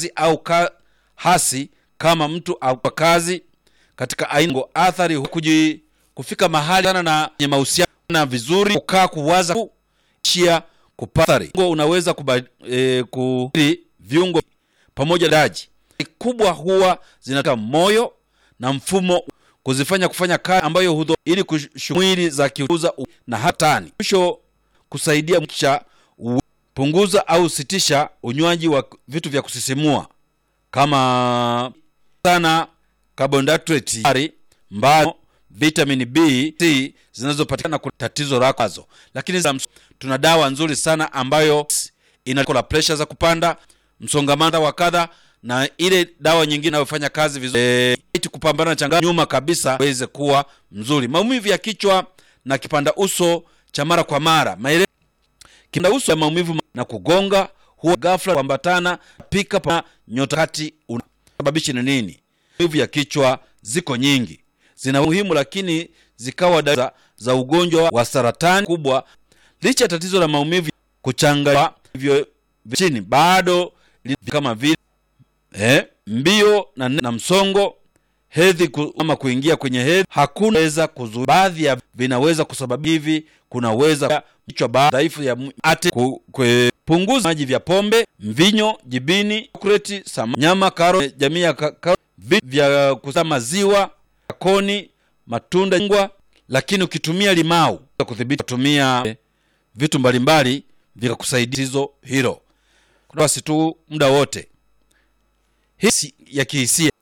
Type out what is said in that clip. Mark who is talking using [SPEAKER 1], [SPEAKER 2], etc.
[SPEAKER 1] kazi au ka, hasi kama mtu au kwa kazi katika aina athari kuji, kufika mahali sana na kwenye mahusiano na vizuri kukaa kuwaza kuishia kupata unaweza kuba, e, ku viungo pamoja daji kubwa huwa zinataka moyo na mfumo kuzifanya kufanya kazi ambayo hudho ili kushughuli za kiuza na hatani mwisho kusaidia mcha punguza au sitisha unywaji wa vitu vya kusisimua kama sana carbohydrate mbao vitamin B C zinazopatikana kwa tatizo lako lakini za tuna dawa nzuri sana ambayo ina pressure za kupanda msongamano wa kadha na ile dawa nyingine inayofanya kazi vizuri e, kupambana na changamoto nyuma kabisa weze kuwa mzuri. Maumivu ya kichwa na kipanda uso cha mara kwa mara, maele kipanda uso ya maumivu na kugonga huwa ghafla kuambatana pika pa nyota kati unasababisha ni nini? Maumivu ya kichwa ziko nyingi, zina muhimu, lakini zikawa dawa za ugonjwa wa saratani kubwa. Licha ya tatizo la maumivu kuchanganywa hivyo chini bado kama vile eh, mbio na, na msongo hedhi ku, ama kuingia kwenye hedhi hakuna weza kuzuia. Baadhi ya vinaweza kusababisha hivi, kunaweza kichwa dhaifu ya ate kupunguza maji vya pombe, mvinyo, jibini, chokoleti, nyama, karo, jamii ya karo, vitu vya kusa maziwa, koni, matunda, ngwa. Lakini ukitumia limau kudhibiti, kutumia vitu mbalimbali vikakusaidia hizo hilo basi tu muda wote hisi ya kihisia